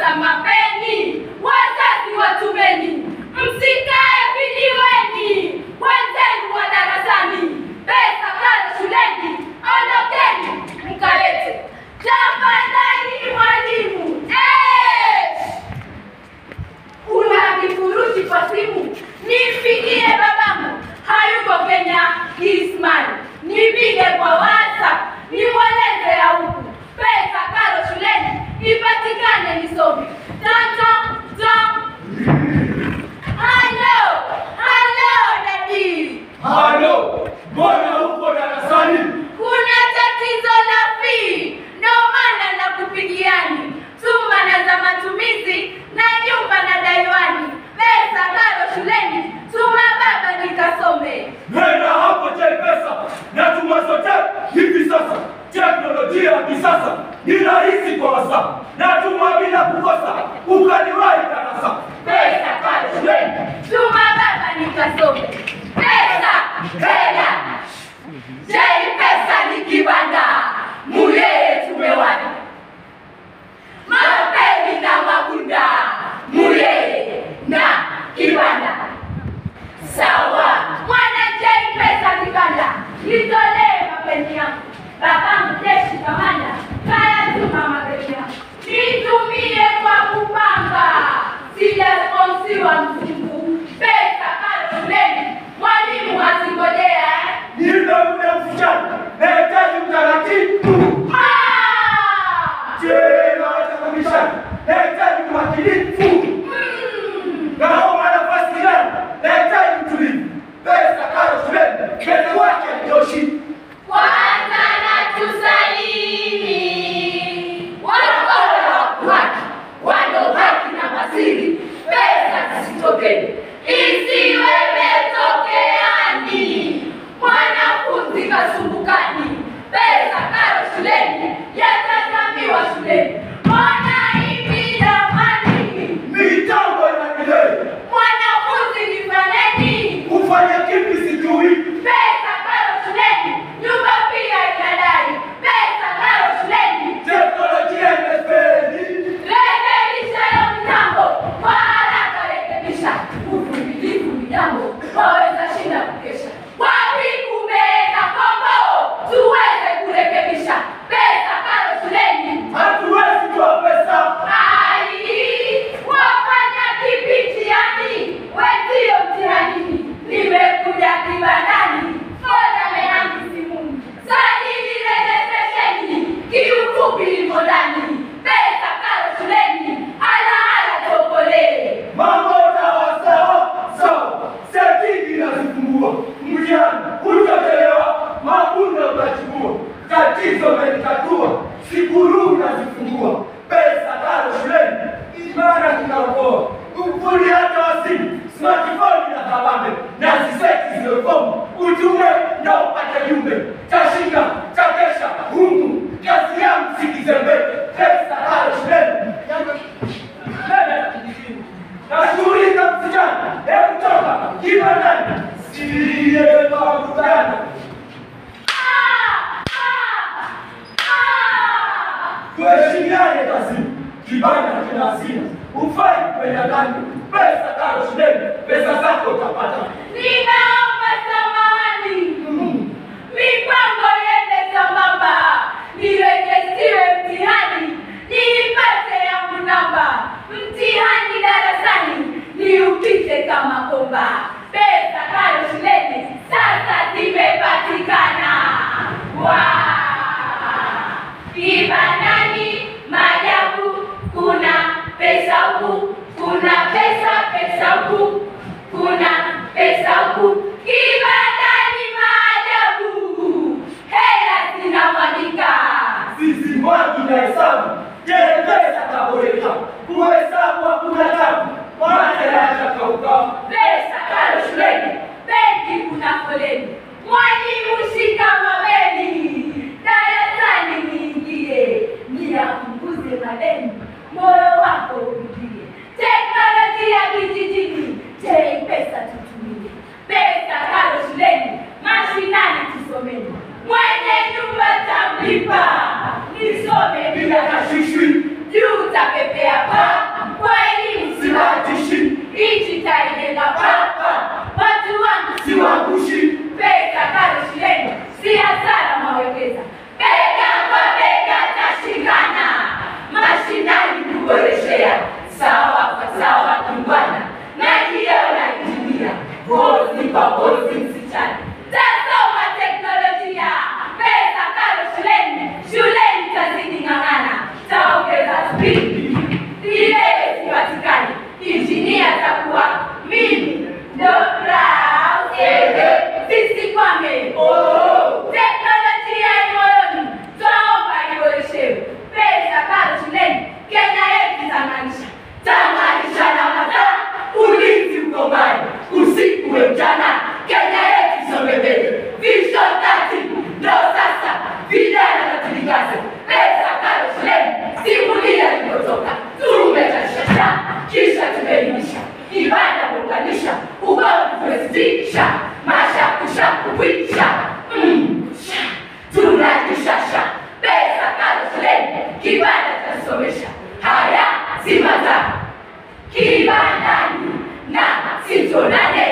sasa mapeni, wazazi watumeni, msikae vijiweni, wenzenu wa darasani, pesa kale shuleni, ondokeni mkalete. Tafadhali mwalimu, eh! una kifurushi kwa simu, nipigie babangu, hayuko Kenya, Ismail, nipige kwa WhatsApp, nimweleze ya huku pesa karo shuleni ipatikane, nisome tata ta. Halo, halo dadi, Halo, mbona uko darasani? kuna tatizo la fee, ndo maana nakupigiani. Tuma na za matumizi na nyumba na daiwani, pesa karo shuleni, tuma baba nikasome. Nenda hapo Pesa na tuma zote hivi sasa. Teknolojia ya kisasa ni rahisi kwa wasa, na tuma bila kukosa, ukaliwahi darasa. Pesa karo shuleni, tuma baba nikasome. Pesa, hela, jei pesa ni kibanda, muyeye tumewani mapeni na mabunda, muyeye na kibanda. Sawa, mwana jei pesa kibanda, nitolee mapeni yangu. Babangu jeshi kamanda, kaya tuma mapeni yangu, nitumie kwa kupanga, sijasponsiwa mzungu. Pesa karo shuleni, mwalimu asingojea eh? Nipe muda msichana, nahitaji utaratibu. Ah! Tena watakabishana, nahitaji umakinifu. Mm. Naomba nafasi gani? Nahitaji utulivu. Pesa karo shuleni, pesa wake haitoshi. Kwanza na tusalini wanakola wakuhaki wano haki na masiri, pesa zisitokeni, isiwe metokeani. Mwanafunzi kasumbukani, pesa karo shuleni, yatazamiwa shuleni. Mwanaivi jamani, Mitambo inaendelea. mwanafunzi nifanyeni Ufanye kipi sijui. Pesa karo shuleni, nyumba pia inadai. Pesa karo shuleni, Teknolojia imefeli. rekebisha hiyo mitambo kwa haraka, rekebisha. Uvumilivu ni jambo, waweza shinda kukesha. Wapi kumeenda kombo, tuweze kurekebisha. Pesa karo shuleni, Hatuwezi toa pesa. ai wafanya kipitiani, wenzio mtihanini. Nimekuja kibandani, foda meangu simuni, sajili rejesheni, kiufupi imo ndani. Pesa karo shuleni, ala ala tokolee. Mambo sawa sawa sawa. Setini inazipungua. Mtihani utachelewa, mabunda utachukua. Tatizo umelitatua, sikuruu unazifungua. Pesa karo shuleni, imara kinaokoa. Ukuli hata wa simu, smartphone na kabambe, na ziseti zimefomu. Utume na upate jumbe, tashinda takesha humu. Kazi yangu sikizembe, pesa karo shuleni. Nenda kijijini. Nashughulika msichana, hebu toka kibandani, siye pakutana. Ah, ah, ah. Tuheshimiane kazini, kibanda kina hazina, ufai kwenda ndani. Pesa karo shuleni, pesa zako utapata. Ninaomba samahani. Mm. mipango iende sambamba, nirejestiwe mtihani, niipate yangu namba, mtihani darasani niupite kama komba. Pesa karo shuleni sasa zimepatikana. Wa kibandani maajabu, kuna pesa huku, kuna pesa pesa huku, kuna pesa huku kibandani maajabu, hela zinamwagika. Sisi mwagi na hesabu, je, pesa kaboreka? Kuhesabu hakuna tabu, maana yatakauka. Pesa karo ugomvi tumesitisha, mashakushaku kwisha. Mm, sha, tunajishasha, pesa karo shuleni, kibanda tasomesha. Haya si mazao kibandani na sitonane